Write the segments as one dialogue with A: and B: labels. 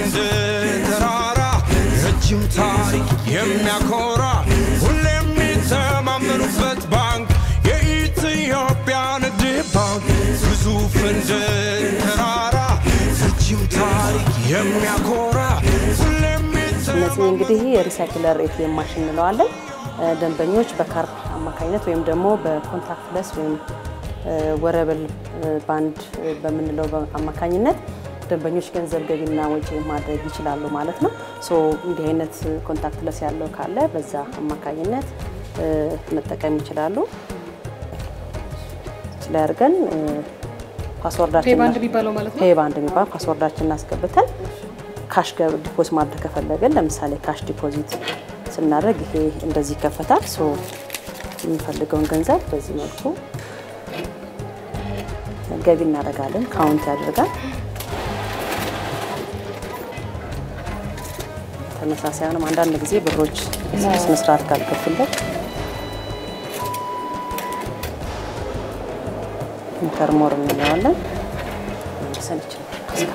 A: እንደ ተራራ ረጅም ታሪክ የሚያኮራ ሁሌ የሚተማመኑበት ባንክ የኢትዮጵያ ንግድ ባንክ ግዙፍ እንደ ተራራ ረጅም ታሪክ የሚያኮራ ሁሌ
B: እነዚህ እንግዲህ የሪሳይክለር ኤቲኤም ማሽን እንለዋለን። ደንበኞች በካርድ አማካኝነት ወይም ደግሞ በኮንታክትለስ ወይም ወረብል ባንድ በምንለው አማካኝነት ደንበኞች ገንዘብ ገቢና ወጪ ማድረግ ይችላሉ ማለት ነው። ሶ እንዲህ አይነት ኮንታክትለስ ያለው ካለ በዛ አማካኝነት መጠቀም ይችላሉ። ላይ አድርገን ፓስወርዳችን
C: ፔባንድ የሚባለው ማለት ነው።
B: ፔባንድ የሚባል ፓስወርዳችንን አስገብተን ካሽ ዲፖዝ ማድረግ ከፈለገን ለምሳሌ ካሽ ዲፖዚት ስናደርግ ይሄ እንደዚህ ይከፈታል። ሶ የምንፈልገውን ገንዘብ በዚህ መልኩ ገቢ እናደርጋለን። ካውንት ያደርጋል። ተመሳሳይ ነው። አንዳንድ ጊዜ ብሮች በስነ ስርዓት ካልገቡለት ኢንተርሞር እንለዋለን። መልሰን ይችላል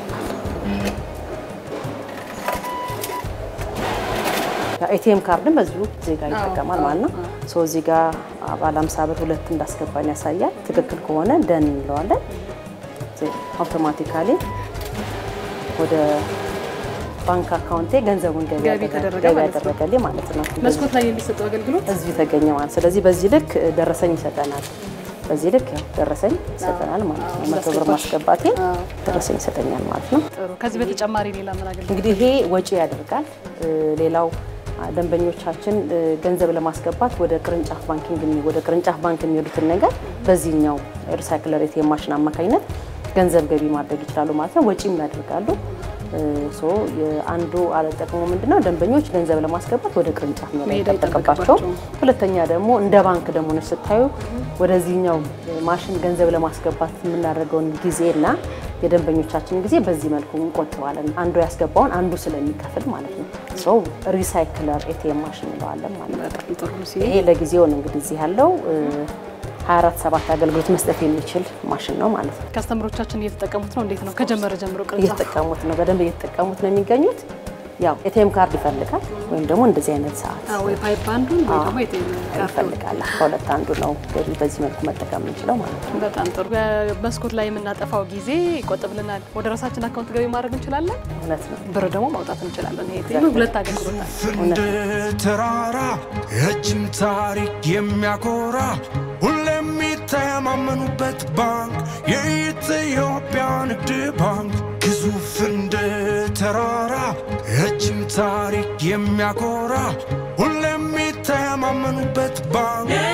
B: ኤቲኤም ካርድን በዚሁ ዜጋ ይጠቀማል ማለት ነው። ሶ እዚህ ጋር ባለ ሃምሳ ብር ሁለት እንዳስገባን ያሳያል። ትክክል ከሆነ ደን እንለዋለን። አውቶማቲካሊ ወደ ባንክ አካውንቴ ገንዘቡን ገቢ
C: ገቢ ተደረገ
B: ገቢ
C: ማለት ነው።
B: ያደረገልኝ ማለት ነው።
C: መስኮት ላይ የሚሰጠው አገልግሎት
B: እዚሁ ተገኘ ማለት ስለዚህ በዚህ ልክ ደረሰኝ ይሰጠናል። በዚህ ልክ ያው ደረሰኝ ይሰጠናል ማለት ነው። መቶ ብር ማስገባቴ ደረሰኝ ይሰጠኛል ማለት ነው።
C: ጥሩ። ከዚህ በተጨማሪ ሌላ ምን አገልግሎት
B: እንግዲህ ይሄ ወጪ ያደርጋል። እ፣ ሌላው አ፣ ደንበኞቻችን እ፣ ገንዘብ ለማስገባት ወደ ቅርንጫፍ ባንኪንግ የሚ- ወደ ቅርንጫፍ ባንክ የሚሄዱትን ነገር በዚህኛው ሪሳይክለር ኤቲኤም ማሽን አማካኝነት ገንዘብ ገቢ ማድረግ ይችላሉ ማለት ነው። ወጪም ያደርጋሉ። እ፣ ሶ የአንዱ አለ ጥቅሙ ምንድነው? ደንበኞች ገንዘብ ለማስገባት ወደ ቅርንጫፍ መሄድ
C: መሄድ
B: አይጠበቅባቸው።
C: አይጠበቅባቸውም።
B: ሁለተኛ ደግሞ እንደ ባንክ ደግሞ ነች ስታዩ ወደዚህኛው ማሽን ገንዘብ ለማስገባት የምናደርገውን ጊዜና የደንበኞቻችን ጊዜ በዚህ መልኩ እንቆጥባለን። አንዱ ያስገባውን አንዱ ስለሚከፍል ማለት ነው። ሰው ሪሳይክለር ኤቲኤም ማሽን እንለዋለን ማለት ነው።
C: በጣም ጥሩ ነው።
B: ይሄ ለጊዜው ነው እንግዲህ እዚህ ያለው እ፣ 24 ሰባት አገልግሎት መስጠት የሚችል ማሽን ነው ማለት ነው።
C: ከስተምሮቻችን እየተጠቀሙት ነው። እንዴት ነው? ከጀመረ ጀምሮ ቅርንጫፍ
B: እየተጠቀሙት ነው፣ በደንብ እየተጠቀሙት ነው የሚገኙት። ያው ኤቲኤም ካርድ ይፈልጋል ወይም ደግሞ እንደዚህ አይነት ሰዓት
C: አዎ፣ ወይ ፓይፕ ባንዱን ወይ ደግሞ የቴሌ ካርድ
B: ይፈልጋል። ከሁለት አንዱ ነው ገቢ በዚህ መልኩ መጠቀም የምንችለው ማለት ነው።
C: በጣም ጥሩ። በመስኮት ላይ የምናጠፋው ጊዜ ይቆጥብልናል። ወደ ራሳችን አካውንት ገቢ ማድረግ እንችላለን።
B: እውነት ነው።
C: ብር ደግሞ ማውጣት እንችላለን። ይሄ ሁለት አገልግሎት አለ።
A: እንደ ተራራ ረጅም ታሪክ የሚያኮራ ሁሌ የሚተማመኑበት ባንክ የኢትዮጵያ ንግድ ባንክ ግዙፍ እንደ ተራራ ረጅም ታሪክ የሚያኮራ ሁሌ የሚተማመኑበት ባንክ